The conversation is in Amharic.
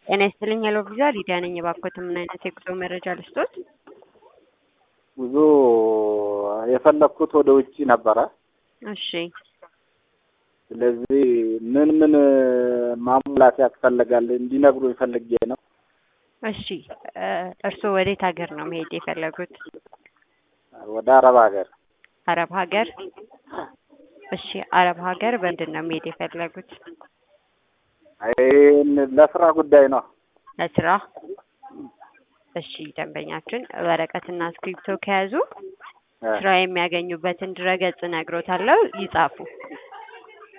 ጤና ይስጥልኝ ሄሎ ቪዛ ሊዲያ ነኝ። እባክዎት ምን አይነት የጉዞ መረጃ ልስጦት? ጉዞ የፈለግኩት ወደ ውጭ ነበረ። እሺ ስለዚህ ምን ምን ማሙላት ያስፈልጋል እንዲነግሩኝ ፈልጌ ነው። እሺ እ እርስዎ ወዴት ሀገር ነው መሄድ የፈለጉት? ወደ አረብ ሀገር አረብ ሀገር። እሺ አረብ ሀገር በምንድን ነው መሄድ የፈለጉት? ይህን ለስራ ጉዳይ ነው። ለስራ። እሺ ደንበኛችን ወረቀትና እስክሪብቶ ከያዙ እ ስራ የሚያገኙበትን ድረገጽ እነግሮታለሁ፣ ይጻፉ።